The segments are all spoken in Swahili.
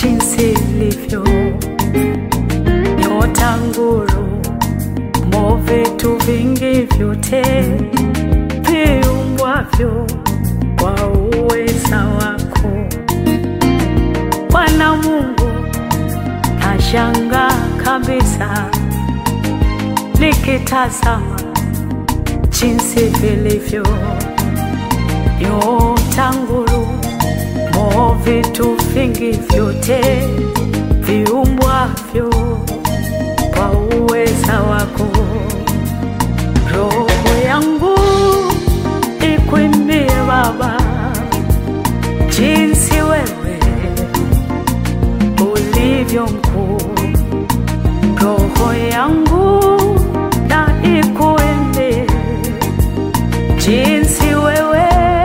jinsi ilivyo nyota, nguru, mo, vitu vingi vyote viumbwavyo kwa uweza wako Bwana Mungu, nashangaa kabisa nikitazama jinsi vilivyo nyota, nguru, mo, vitu vingi vyote viumbwavyo kwa uweza wako. Roho yangu ikuimbie Baba, jinsi wewe ulivyo mkuu. Roho yangu na ikuimbie jinsi wewe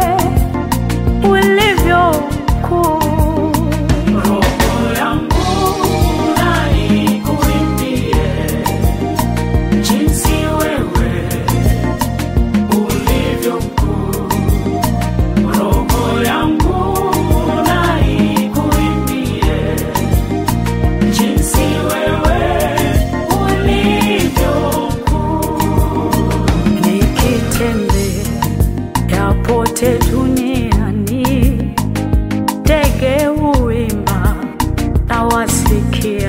ulivyo mkuu. Roho yangu na ikuimbie jinsi wewe ulivyo mkuu. Roho yangu na ikuimbie jinsi wewe ulivyo mkuu. Nikitembea pote duniani, ndege huimba na wasikia,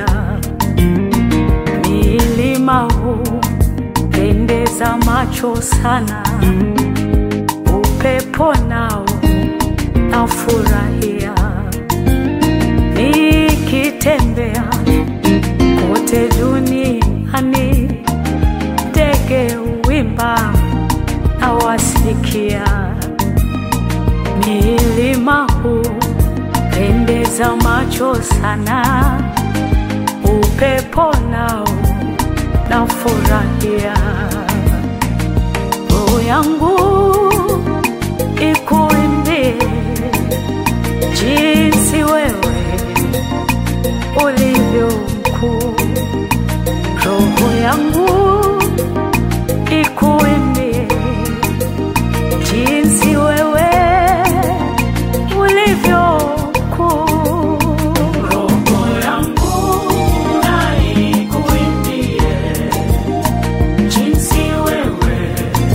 milima hupendeza macho sana, upepo nao nafurahia, nikitembea kote duniani, ndege huimba na wasikia, milima hupendeza macho sana, upepo nao nafurahia, roho yangu ikuimbie jinsi wewe ulivyo mkuu, roho yangu ikuimbie jinsi wewe ulivyo mkuu. Roho yangu na ikuimbie jinsi wewe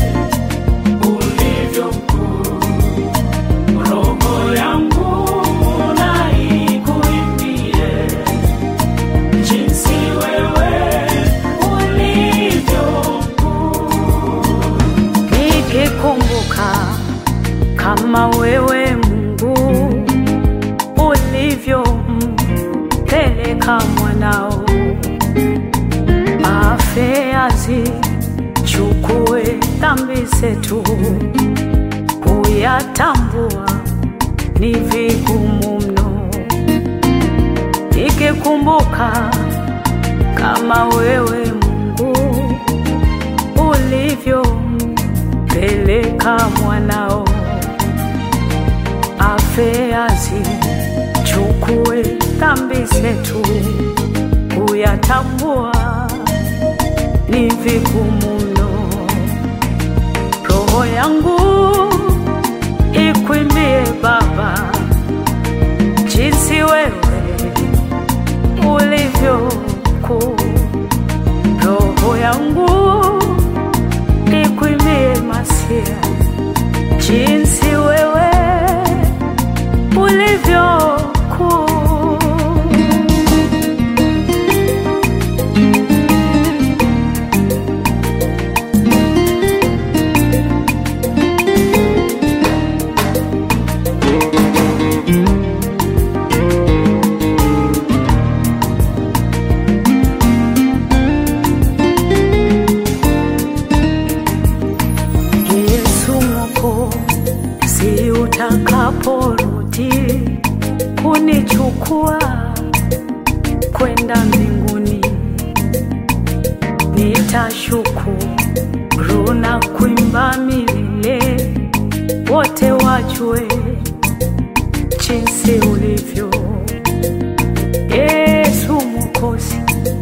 ulivyo mkuu. Roho yangu na ikuimbie jinsi wewe ulivyo mkuu. Nikikumbuka kama wewe Mungu ulivyompeleka mwanao afe azichukue dhambi zetu, kuyatambua ni vigumu mno. Nikikumbuka kama wewe Mungu ulivyompeleka mwanao afe azichukue dhambi zetu, kuyatambua ni vigumu mno. Roho yangu ikuimbie Baba, jinsi wewe ulivyo mkuu. Roho yangu ikuimbie Masia, jinsi wewe ulivyo mkuu. Yesu Mwokozi, utakaporudi kunichukua kwenda mbinguni, nitashukuru na kuimba milele, wote wajue jinsi ulivyo. Yesu Mwokozi,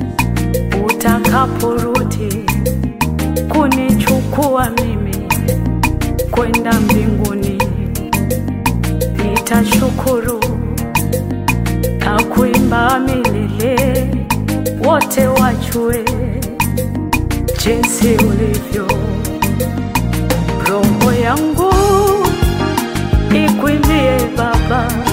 utakaporudi kunichukua mimi kwenda mbinguni, nitashukuru na kuimba la milele, wote wajue jinsi ulivyo. Roho yangu ikwimbie Baba,